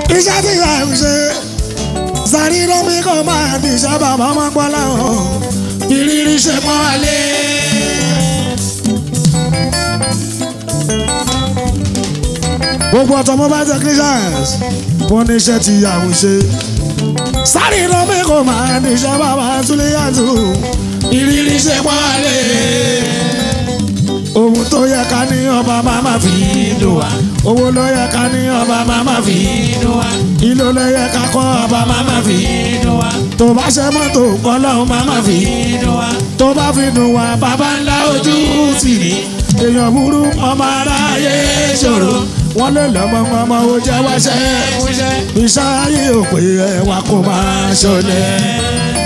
iṣẹ́ tí ìyá ń ṣe sáré lómi kò máa di iṣẹ́ bàbá máa gbọ́ láwọn ìrírí ṣe pọ́n wálé. gbogbo automobile technicians wọ́n ní iṣẹ́ tí ìyá ń ṣe sáré lómi kò máa di iṣẹ́ bàbá túlẹ̀ yàtọ̀ ìrírí ṣe pọ́n wálé. ohun tó yẹ ká ní ọba máa ma fi dùn wá owó ló yẹ ká ní ọba máa ma fi dùn wá ìlú ló yẹ ká kọ́ ọba máa ma fi dùn wá tó bá ṣe mọ́tò kọ́lọ́hún máa ma fi dùn wá tó bá fi dùn wá bàbá ńlá ojú tì ní èèyàn burú ọmọ aráyé ṣòro wọ́n lè lọ́mọ ọmọ ò jẹ́ wáṣẹ́ iṣẹ́ ayé ò pé ẹwà kó máa ṣọlẹ̀.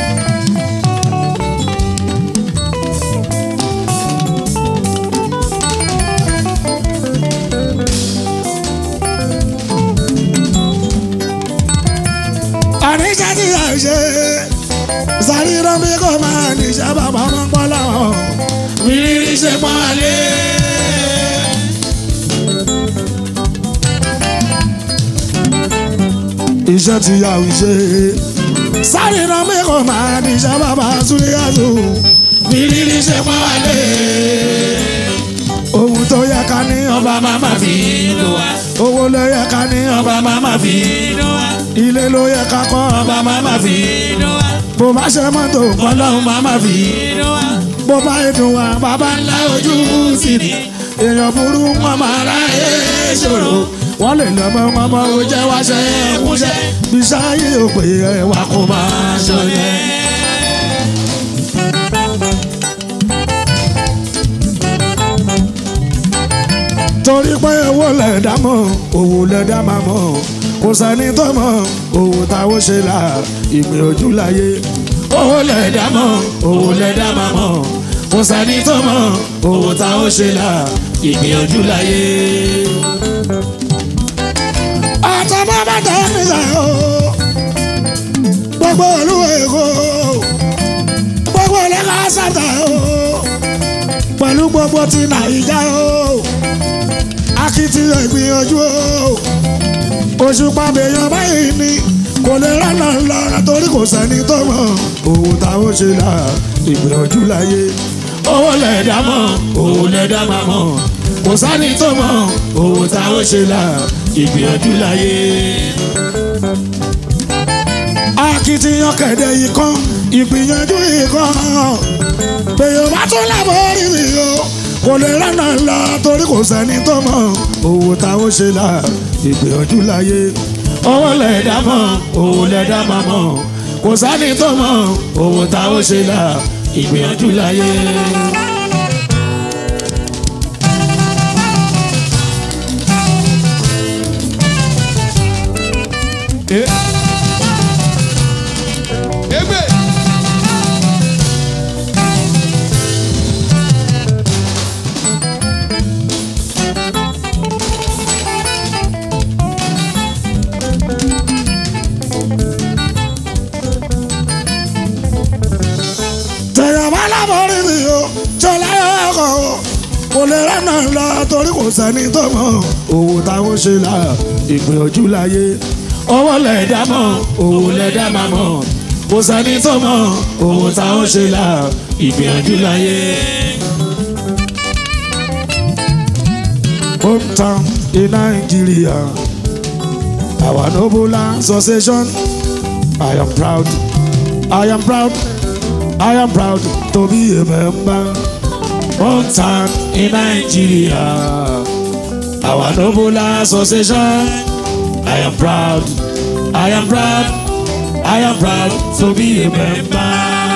àníṣe tí a ṣe sáré rọ́bí kò máa níṣẹ́ bàbá máa ń pọ́ láwọn rírí ṣe pọ́n lé. iṣẹ́ tí a ń ṣe sáré rọ́bí kò máa níṣẹ́ bàbá súlẹ̀yàtò rírí ṣe pọ́n lé. ohun tó yẹ ká ní ọba máa ma fi lò wá owó ló yẹ ká ní ọba máa ma fi lò wá ilé ló yẹ ká kọ́ ọba máa ma fi bó bá ṣe mọ́tò kọ́lọ́hún máa ma fi bó bá dùn wá bàbá ńlá ojú sí ni èèyàn burú wọn máa ráyè ṣòro wọ́n lè lọ́mọ ọmọ ò jẹ́ wá ṣe é kúṣẹ́ bí sáyé ò pé ẹwà kó máa ṣọlẹ̀. torí pé owó lẹ̀dá mọ̀ owó lẹ̀dá máa mọ̀ kò sẹ́ni tó mọ̀ owó táwọn ṣe là ìpín ojú láyé owó lẹ̀dá mọ̀ owó lẹ̀dá máa mọ̀ kò sẹ́ni tó mọ̀ owó táwọn ṣe là ìpín ojú láyé. àtọ́mọ́ bá tẹ̀ ẹ́ nísà o gbogbo olú èkó gbogbo ẹlẹ́ka sàtà o pẹ̀lú gbogbo ti nàìjà o akitiyan ìgbìyànjú o òṣùpá bèèyàn báyìí ni kò lè rànà lọ́ra torí kò sẹ́ni tó mọ̀ owó táwọn ṣe là ìgbìyànjú láyé owó lẹ̀dá mọ̀ owó lẹ̀dá máa mọ̀ kò sẹ́ni tó mọ̀ owó táwọn ṣe là ìgbìyànjú láyé. akitiyan kẹ̀dẹ̀ yìí kan ìgbìyànjú yìí kan bèèyàn bá tún lábọ̀ rí mi o kò lè rànà lọ torí kò sẹ́ni tó mọ̀ owó táwọn ṣe là ìgbìyànjú láyé owó lẹ̀dá mọ̀ owó lẹ̀dá máa mọ̀ kò sẹ́ni tó mọ̀ owó táwọn ṣe là ìgbìyànjú láyé. Egbe. tẹ̀yàn bá lábọ̀ rí mi o jọlá ọkọ̀ o kò lè rànà lọ torí kò sẹ́ni tó mọ̀ owó táwọn ṣe là ìgbìyànjú láyé owó lẹ̀dá mọ̀ owó lẹ̀dá máa mọ̀ kò sẹ́ni tó mọ̀ owó táwọn ṣe là ìgbìyànjú láyé. hometown in Nigeria our noble association I am proud I am proud I am proud to be a member. Hometown in Nigeria, our noble association. I am proud, I am proud, I am proud to be a member.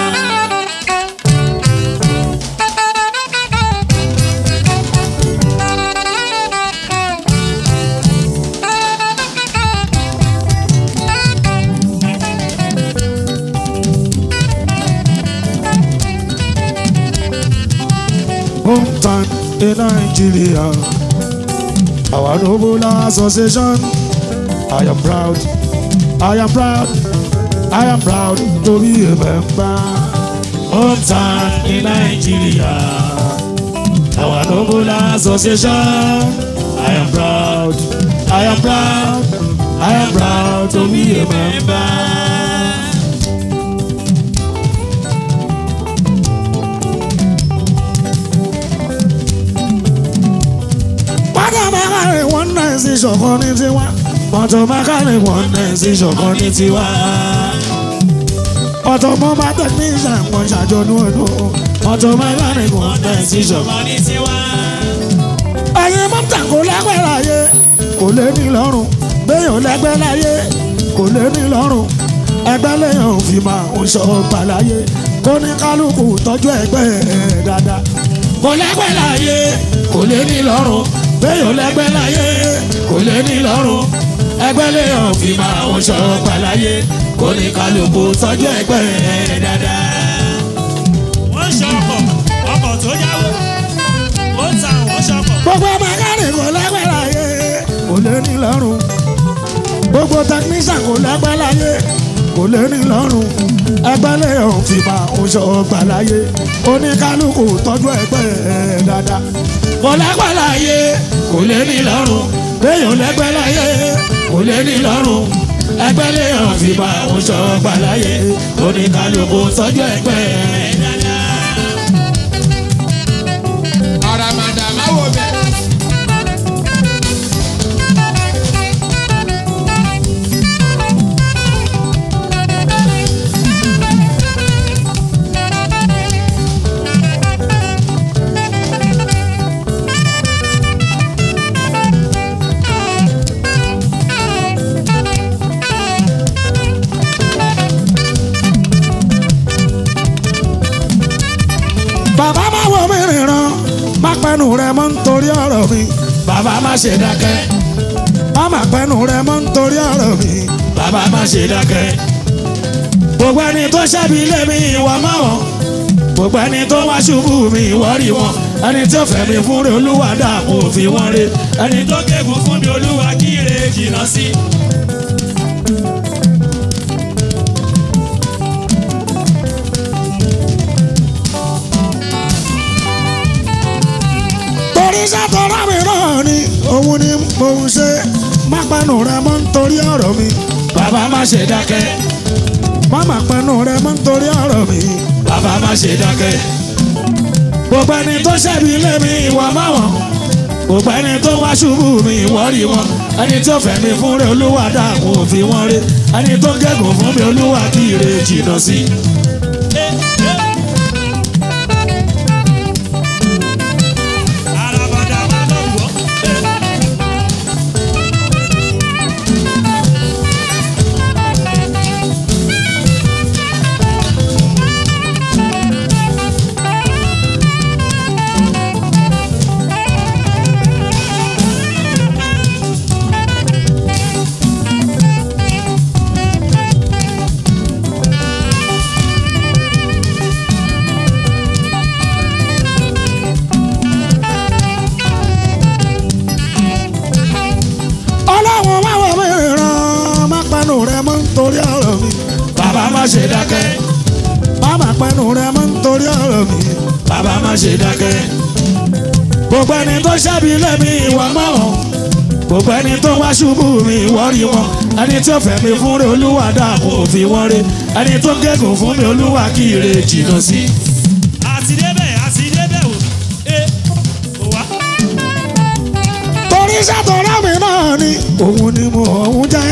Hometown in Nigeria, our noble association. I am proud, I am proud, I am proud to be a member. Hometown in Nigeria, our noble association. I am proud, I am proud, I am proud to be a member. Pátá mẹ́kàrin wọ́n náà sí ṣọ̀kan ní tiwa. Mọ̀tò mẹ́kàrin wọ́n náà sí ṣọ̀kan ní tiwa. Ọ̀tọ̀ mọ́ bá technician kan ṣàjọ̀dún ọdún. Mọ̀tò mẹ́kàrin wọ́n náà sí ṣọ̀kan ní tiwa. Ẹyin mọ́tà kò lẹ́gbẹ́ láyé, kò lé ní lọ́rùn. Béèyàn lẹ́gbẹ́ láyé, kò lé ní lọ́rùn. Ẹgbẹ́ lèèyàn ò fi máa ń sọ ọgbà láyé. Kó ní kálukú tọ́jú ẹgbẹ́ ẹ̀ dáadáa. Kò lẹ́gbẹ́ láyé, kò lé ní lọ́rùn. Béèyàn lẹ́gbẹ́ láyé, kò lé ní lọ́rùn. Ẹgbẹ́ lèèyàn ò fi máa ń sọ ọgbà láyé. Kó ní kálukú tọ́jú ẹgbẹ́ ẹ̀ dáadáa. wọ́n ṣe ọkọ̀ ọkọ̀ tó yáwó ó ta àwọn ṣọkọ̀. gbogbo mẹkáníkì kò lẹ́gbẹ́ láyé kò lé ní lọ́rùn gbogbo tẹkinísàn kò lẹ́gbẹ́ láyé kò lé ní lọ́rùn ẹgbẹ́ lè hàn fi máa ń sọ ọgbà láyé oníkálukú tọ́jú ẹgbẹ́ ẹ̀ dáadáa kò lẹ́gbẹ́ láyé kò lé ní lọ́rùn béèyàn lẹ́gbẹ́ láyé kò lé ní lọ́rùn ẹgbẹ́ lè hàn fi máa ń sọ ọgbà láyé oníkálukú tọ́jú ẹgbẹ́ ẹ̀ dáadáa. àràmàdà má wo bẹ́ẹ̀. bàbá má wo mi ríran má pẹnu rẹ mọ́ nítorí ọ̀rọ̀ mi bàbá má ṣe dákẹ́ má má pẹnu rẹ mọ́ nítorí ọ̀rọ̀ mi bàbá má ṣe dákẹ́. gbogbo ẹni tó ṣẹ́bi ilé mi ìwọ mọ́ wọn gbogbo ẹni tó wá ṣubú mi ìwọ rí wọn ẹni tó fẹ́ mi fún rẹ olúwa dààmú òfin wọn rẹ ẹni tó gégùn fún mi olúwa kí ire jìnnà sí. torí sátọ́rọ́ mi náà ni òun ni mò ń ṣe má pẹnu rẹ mọ́ nítorí ọ̀rọ̀ mi bàbá má ṣe dákẹ́ má má pẹnu rẹ mọ́ nítorí ọ̀rọ̀ mi bàbá má ṣe dákẹ́ gbogbo ẹni tó ṣẹ̀bi ilé mi ìwà máwọn gbogbo ẹni tó wá ṣubú mi ìwọ rí wọn ẹni tó fẹ́ mi fún rẹ olúwa dààmú òfin wọn rẹ ẹni tó gégùn fún mi olúwa kí ire jìnnà sí. àràbàdà má lọ wọ́. ọlọ́run má wọ mí ràn má pẹnu rẹ mọ́ nítorí ọ̀rọ̀ mi bàbá má ṣe dákẹ́ má má pẹnu rẹ mọ́ nítorí ọ̀rọ̀ mi bàbá má ṣe dákẹ́ gbogbo ẹni tó ṣẹ́bi ilé mi ìwà mọ́ wọn gbogbo ẹni tó wá ṣubú mi ìwọ rí wọn ẹni tó fẹ́ mi fún rẹ olúwa dààmú òfin wọn rẹ ẹni tó gégùn fún mi olúwa kí ire jìnnà sí. àti débẹ̀ àti débẹ̀ wò. ẹ ò wá. torí sátọ̀rọ̀ mi náà ni òun ni mo òun jẹ́.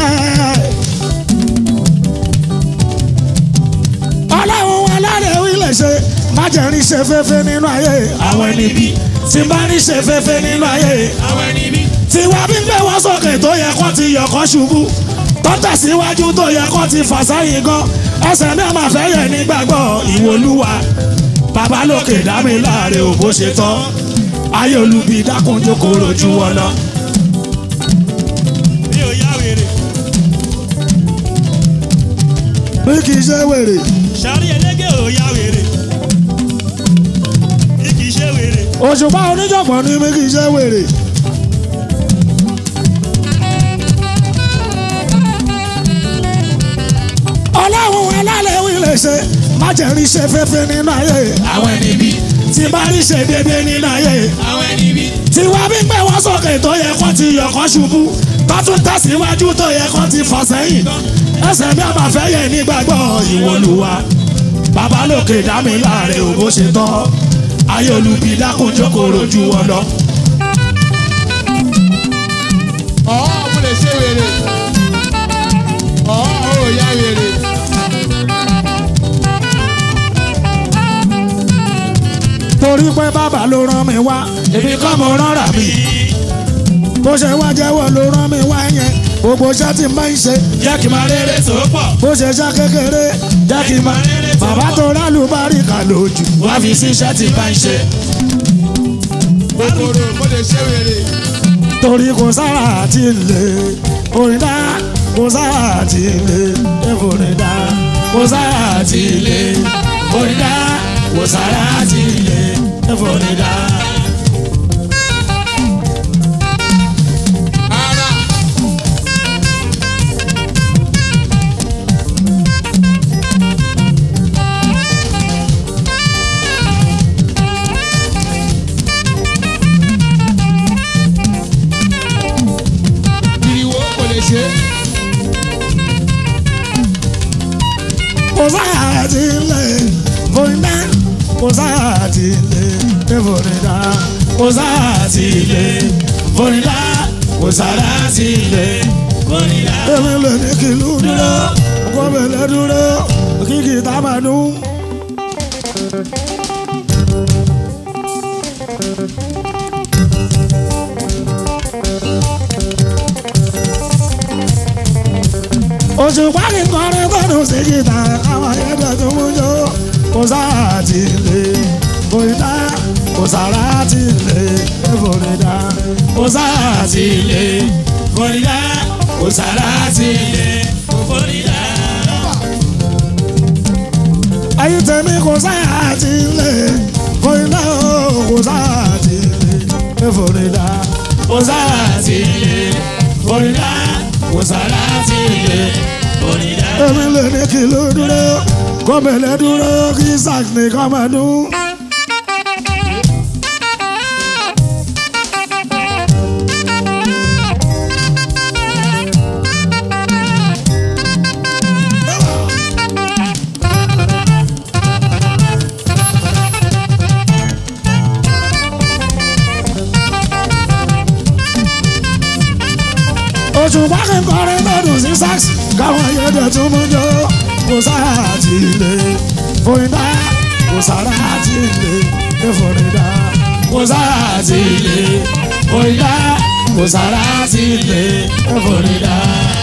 ọlọ́run alárẹ̀ wílẹ̀ ṣe má jẹ́ rí ṣe fẹ́fẹ́ nínú ayé àwọn ẹni bí tí n bá rí ṣe fẹ́fẹ́ nínú ayé àwọn ẹni bí. tí wá bí gbé wọ́n sókè tó yẹ kó ti yọ̀ kó ṣubú tó tẹ̀síwájú tó yẹ kó ti fà sáyìn gan ẹsẹ̀ náà máa fẹ́ yẹ nígbàgbọ́ ìwòlúwa bàbá lókè dá mi láàrin òbó ṣe tán ayé olubi dákunjú kò rojú wọn lọ. mi ò yá wèrè. bí kì í ṣe wèrè sàrí ẹlẹ́gẹ̀ ò yá wèrè. bí kì í ṣe wèrè. òṣùpá oníjọ̀gbọ̀n ni bí kì í ṣe wèrè. ọlọ́run alálẹ̀ wí lè ṣe má jẹ́ rí ṣe fẹ́fẹ́ nínú ayé àwọn ẹni bí tí bá rí ṣe déédéé nínú ayé àwọn ẹni bí. tí wá bí gbé wọ́n sókè tó yẹ kó ti yọ̀ kó ṣubú tó tún tẹ̀síwájú tó yẹ kó ti fà sẹ́yìn ẹsẹ̀ mi àbàfẹ́ yẹ nígbàgbọ́ ìwọlùwà bàbá lókè dá mi láre ò bó ṣe tán ayé olùbí dákun jókòó rojú wọn lọ. ọ̀ọ́ mo lè ṣe wèrè ọ̀ọ́ ò yá wèrè. torí pé bàbá ló rán mi wá èmi kọ́ mo rán rà mí bó ṣe wá jẹ́wọ́ ló rán mi wá yẹn gbogbo iṣẹ́ tí n bá ń ṣe jẹ́ kí n máa rere tó pọ̀ bó ṣe ṣe kékeré jẹ́ kí n máa bàbá tó rálù bá rí kà lójú wá fi sí iṣẹ́ tí n bá ń ṣe kòkòrò mo lè ṣe wèrè. torí kò sára àti ilé orin dá kò sára àti ilé ẹ̀fọ́rin dá kò sára àti ilé orin dá kò sára àti ilé ẹ̀fọ́rin dá. ara ìrìwò kò lè ṣe. kò sára àti ilé orin dá kò sára àti ilé ẹ̀fọ́rin dá kò sára àti ilé orin dá kò sára àti ilé orin dá. èmi lè ní kìlú dúró kó bẹ̀lẹ̀ dúró kíkì tá a máa dún. òṣùpá kì í kọrin kọdùn sí kìtà àwọn ayẹ́dẹ̀ tó mú jọ kò sára ti lè kòrídà kò sára ti lè kòrídà kò sára ti lè kòrídà kò sára ti lè kòrídà. ayé tèmi kò sára ti lè kòrídà kò sára ti lè kòrídà kò sára ti lè kòrídà kò sára ti lè kòrídà. èmi lè ní kí ló dúró kọ́mẹ̀lẹ́ dúró kí sax ní kọ́ máa dún. òṣùpá kí n kọrin lọ́dún sí sax káwọn ayédè tún mú jọ kò sára àti ilé fòyìndà kò sára àti ilé fòyìndà kò sára àti ilé fòyìndà kò sára àti ilé fòyìndà.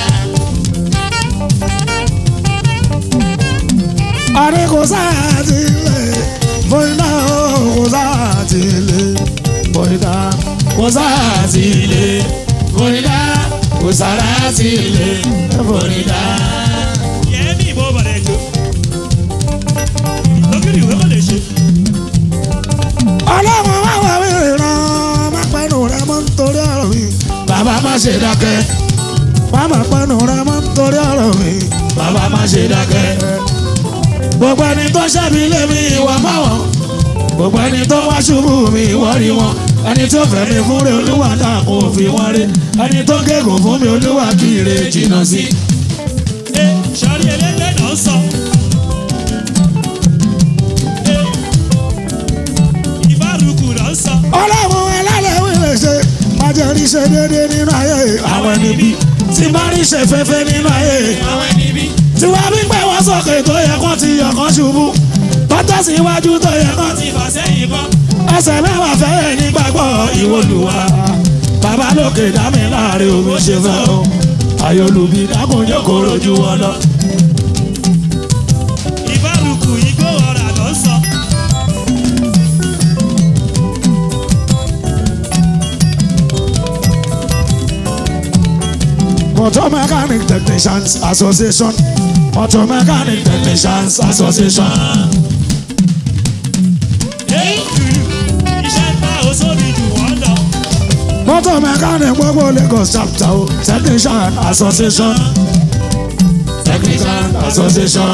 àní kò sára àti ilé fòyìndà kò sára àti ilé fòyìndà kò sára àti ilé fòyìndà kò sára àti ilé fòyìndà. Yẹ́nì ìbò bàrẹ̀ jò. Lókìrì ìwé kò lè ṣe. ọlọ́run wá wà mí ràn má pẹ́nu rẹ mọ́ nítorí ọ̀rọ̀ mi. bàbá má ṣe dákẹ́. má má pẹ́nu rẹ mọ́ nítorí ọ̀rọ̀ mi. bàbá má ṣe dákẹ́. gbogbo ẹni tó ṣẹ́bi lé mi ìwà má wọ̀n. gbogbo ẹni tó wá ṣubú mi ìwọ rí wọn. ẹni tó fẹ́ mi fún rẹ olúwa náà kò fi wọ́n rí. ẹni tó gégùn fún mi olúwa kì í re jìnnà sí. Ẹ sọ́rí ẹlẹ́gbẹ́ náà sọ. Ẹ ìbárùkù náà sọ. ọlọ́run ẹlẹ́lẹ́wìn lè ṣe májèrí ṣe déédéé nínú ayé àwọn ẹni bí tí bá rí ṣe fẹ́fẹ́ nínú ayé Àwọn ẹni bí. tí wọ́n bí pé wọ́n sókè tó yẹ kó ti yọ kán ṣubú tọ́tọ́ sí iwájú tó yẹ kán ti Ti fà sẹ́yìn kan. ẹsẹ̀ mẹ́wàá fẹ́rẹ̀ nígbàgbọ́ ìwọlùwà bàbá lókè dámì láàrin omi ṣe fẹ́ o ayọ̀lùbí dákùnjẹ́ kò rojú wọn lọ. Ìbárùkù igbó ọ̀rà náà sọ. Motor Mechanic Technicians Association Motor Mechanic Technicians Association. Ẹ jùlù. Iṣẹ́ ńlá oṣooṣù jù wọ́n lọ. Motor Mechanic gbogbo Lagos chapter o Technician Association Technician Association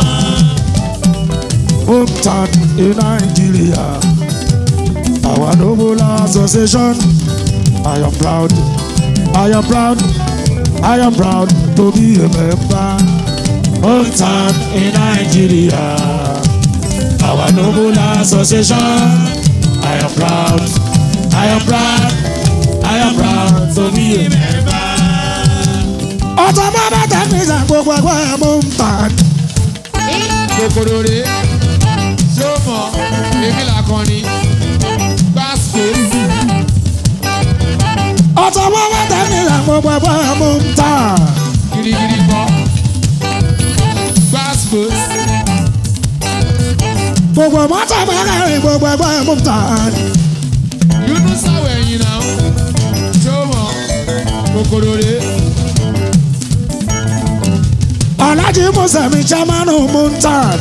Hometown in Nigeria our noble association I am proud I am proud I am proud to be a member. Hometown in Nigeria. Our noble association. I am proud. I am proud. I am proud to be a member. Ọ̀tọ̀ bá bá tẹ̀síṣà gbogbo ẹgbẹ́ mú ń tàn. kòkòrò rè é ṣé ó mọ̀ èmi làkànni gbàsíkò Ọ̀tọ̀ bá bá tẹ̀síṣà gbogbo ẹgbẹ́ mú ń tàn. girigiri kọ́ gbàsíkò Gbogbo mọ́tò bá rẹ̀ gbogbo ẹgbẹ́ mú ń tàn. yunú sáwọ̀ ẹ̀yìn náà ṣé ó mọ̀ kòkòrò rè é Alhaji Musemi Chamanu mú ń tàn.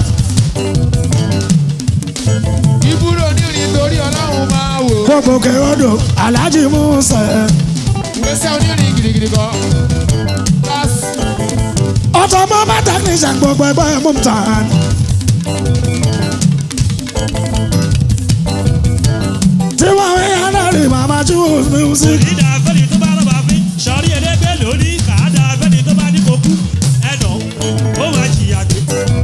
ìbúrò nírin torí ọlọ́run máa wò Gbogbo kèròdò Alhaji Musemi. ìgbésẹ̀ onírin girigiri kọ́ gbàsíkò. Ọ̀tọ̀ bá bá tẹ̀síṣà gbogbo ẹgbẹ́ mú ń tàn. Tí wọ́n rí alárí màmá choose music. ìdá fẹ́ni tó bá rọ̀bà fín sọ̀rí ẹlẹ́gbẹ́ lórí kàádà fẹ́ni tó bá ní kokú ẹ̀nà ó máa jìyà gbé.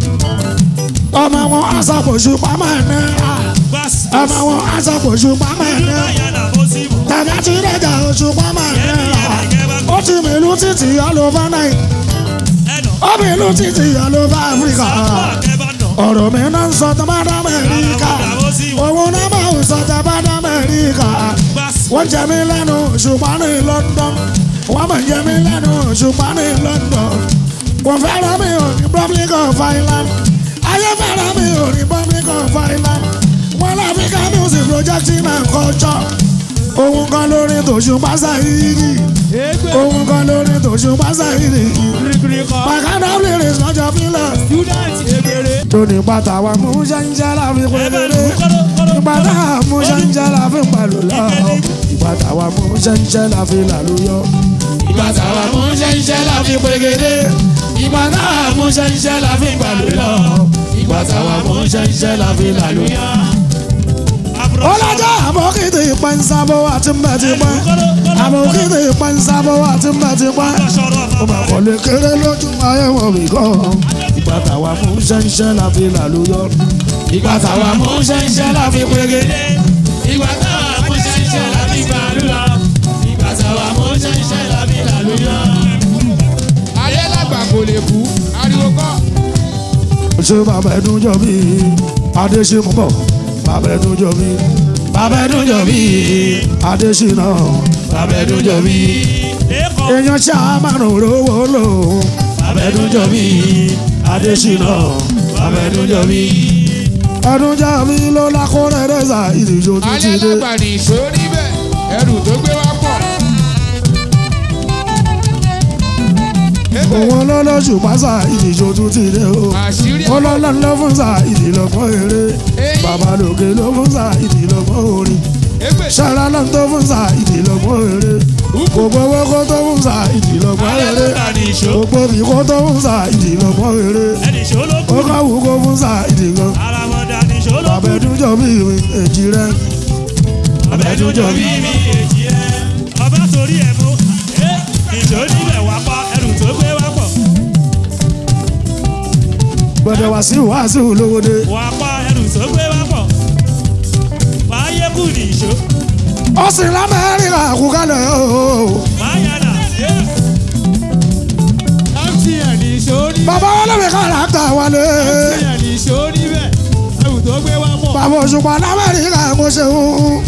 Ọmọ wọn aṣàkóso pamọ́ ẹ̀ náírà. gbàsí Ọmọ wọn aṣàkóso pamọ́ ẹ̀ ìlú náírà. báyà là bó sí mọ̀. Tàbí tí ìrẹ́jà oṣù pamọ́ ẹ̀ náírà. Ó ti mìlú títì all over Nàìjíríà. ẹ̀nà Ó mìlú títì all over Africa. sábà kẹ́bà nà. ọ̀rọ̀ mi náà ń sọ tó bá dá Amẹ́ríkà òun náà máa ń sọ tó bá dá Amẹ́ríkà gbàsí wọ́n jẹ mí lẹ́nu ṣùgbọ́n ní London wọ́n máa jẹ mí lẹ́nu ṣùgbọ́n ní London wọ́n fẹ́ràn mi ò ní Republic of Ireland ayé fẹ́ràn mi ò ní Republic of Ireland wọ́n láfíríkà music projecting and culture òun kan lórí tòṣùpá Saheed òun kan lórí tòṣùpá Saheed bàkánà lyrics lọ́jọ́ fílẹ̀ tóní pátá wa mú ṣẹ́ńṣẹ́ láfi péré ìpàdé mú ṣẹ́ńṣẹ́ láfi pẹ̀lú lọ ìpàdé wa mú ṣẹ́ńṣẹ́ láfi làlúyọ. ìpàdé wa mú ṣẹ́ńṣẹ́ láfi péré ìpàdé mú ṣẹ́ńṣẹ́ láfi pẹ̀lú lọ ìpàdé wa mú ṣẹ́ńṣẹ́ láfi làlúyọ. ọlọ́jọ́ àbókìtì ìpẹ́nsábó àti mbẹ́tìpẹ́ àbókìtì ìpẹ́nsábó àti mbẹ́tìpẹ́ ó máa kọ́lé kéré lójú ayé wọn bí kọ́ ìgbà táwa mú ṣẹ́ńṣẹ́ la fi làlúyọ. ìgbà táwa mú ṣẹ́ńṣẹ́ la fi pérégedé. ìgbà táwa mú ṣẹ́ńṣẹ́ la fi gbàlúyọ. ìgbà táwa mú ṣẹ́ńṣẹ́ la fi làlúyọ. ayé lágbà kò lè kú ariwo kọ́ ṣé bàbá ẹdun jọ bí adéṣe mú bọ̀ bàbá ẹdun jọ bí bàbá ẹdun jọ bí adéṣe náà bàbá ẹdun jọ bí èèyàn ṣàmánù rówó lò bàbá ẹdun jọ bí adéṣe náà bàbá ẹdun jọ bí. ẹdun jọ bí ló lákòrè rẹ́sà ìdíjọ́ tó ti ayé dé. lágbà ní ìṣó níbẹ̀ ẹrù tó gbé wá pọ̀. òun lọ́lọ́sù pásá ìdíjọ́ tó ti dé o. àṣírí ọlọ́lọ́n ló fún sa ìdílọ́gbọ́n eré bàbá lòkè ló fún sa ìdílọ́gbọ́n orin. ẹgbẹ́ ṣara lọ́n tó fún sa ìdílọ́gbọ́n eré gbogbo owó kó tó fún sa ìdílọ́gbọ́n ayé eré ló ta ní ìṣó gbogbo bí kó tó fún sa ìdílọ́gbọ́n eré ẹni ìṣó ló ó kú káwù kó fún sa ìdílọ́gbọ́n. ara wọn dà ní ìṣó ló bàbá kú ẹdúnjọ bí ìwé èjì rẹ bàbá ẹdúnjọ bí bí mi èjì ẹ ọba torí ẹ mú ẹ ìṣó nílẹ̀ wá pa ẹrù tó gbé wá pọ̀ gbọdọ̀ wá sí wàásù lówódé wá pa ẹrù tó gbé wá pọ̀ máa yẹ kù ní ìṣó ó sì lámẹ́rìnà àkúkálẹ̀ ooo. máa yàrá yẹ mtn ní ìṣó níbẹ̀ bàbá olómi kàràkítà wálé mtn ní ìṣó níbẹ̀ ẹrù tó gbé wá pọ̀. bàbá òṣùpá lámẹ́rìnà mo ṣeun.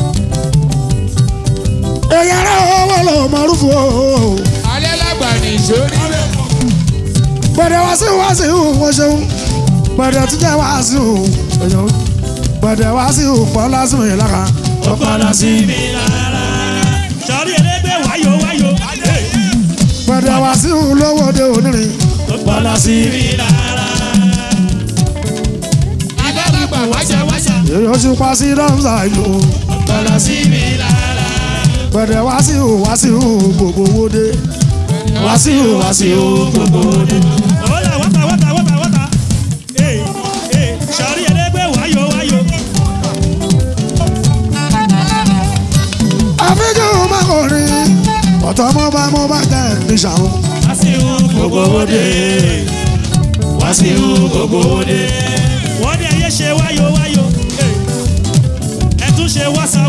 èyàn rẹ̀ owó ló mọ̀rúfù ooo. ayé lágbà ní ìṣó níbẹ̀ gbọdọ̀ wá sí wàásù mo ṣeun. gbọdọ̀ tún jẹ́ wàásù èèyàn. gbọdọ̀ wá sí pọ̀ lásìmọ̀ yìí lára. ọ̀pọ̀ lásìmọ̀. mi rárá sọrí ẹlẹgbẹ́ wáyò wáyò gbọdọ̀ wá sí lówódé onírin. ọpọlọ sí mi rárá ayé lágbà wájà wájà èyí ó ṣùpá sí rọ́mùsà ìlú. ọpọlọ sí mi rárá gbọdọ̀ wá sí wàásù gbogbo wódé. wàásù wàásù gbogbo wódé. ọ̀la wọ́tà wọ́tà wọ́tà wọ́tà ee ee sọrí ẹlẹgbẹ́ wáyò wáyò àfijù mákòrin ọ̀tọ̀ mo bá mo bá tẹ̀ ní ṣàwọn wá sí gbogbo òde. wọ́n ní ẹyẹ ṣe wáyò wáyò ẹ tún ṣe wáṣà